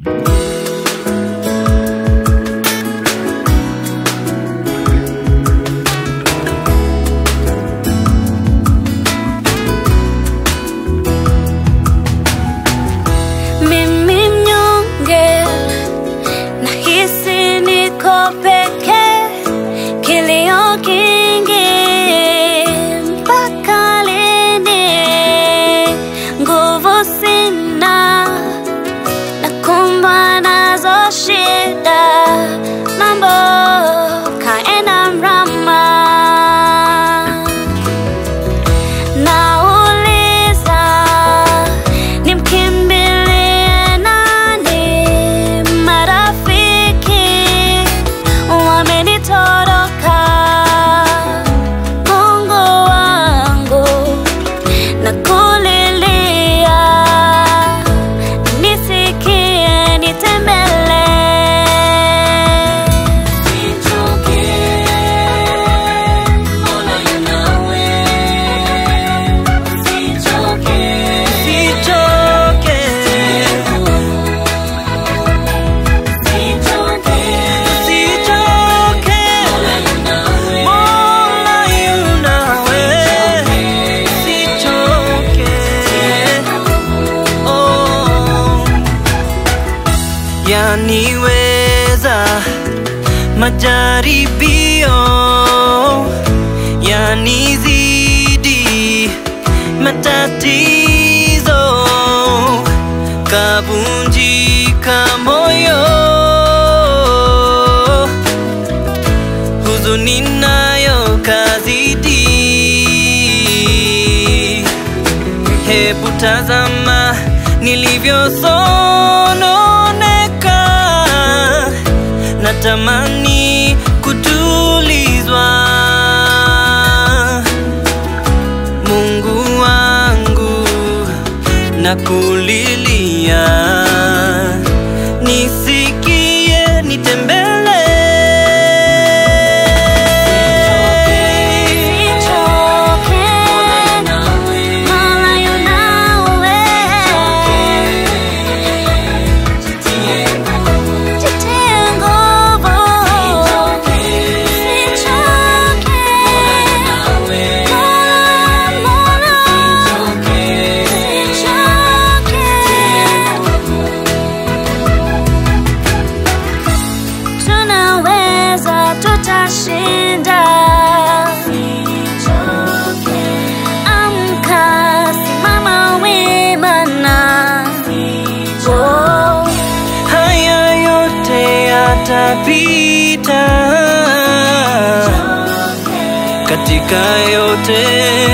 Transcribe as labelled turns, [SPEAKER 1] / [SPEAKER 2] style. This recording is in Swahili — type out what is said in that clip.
[SPEAKER 1] Mimi mnyonge nahisi niko peke, kilio kingi mpaka lini? Nguvu sina, nakumbwa nazo shida, mambo kaenda mrama. Nauliza nimkimbilie nani? Marafiki wamenitoroka. Mungu wangu nakulilia, nisikie, nitembelee.
[SPEAKER 2] Sichoke, sichoke, Mola yunawe, sichoke, oh, yaniweza majaribio yanizidi matatizo kavunjika moyo huzuni nayo kazidi hebu tazama nilivyosononeka natamani kutulizwa Mungu wangu nakulilia, nisikie, nitembele.
[SPEAKER 1] Sichoke, Mola yunawe. Jitie nguvu. Sichoke, Mola, Sichoke. Tunaweza, tutashinda. Amka, simama wima na oh.
[SPEAKER 2] Haya yote yatapita, katika yote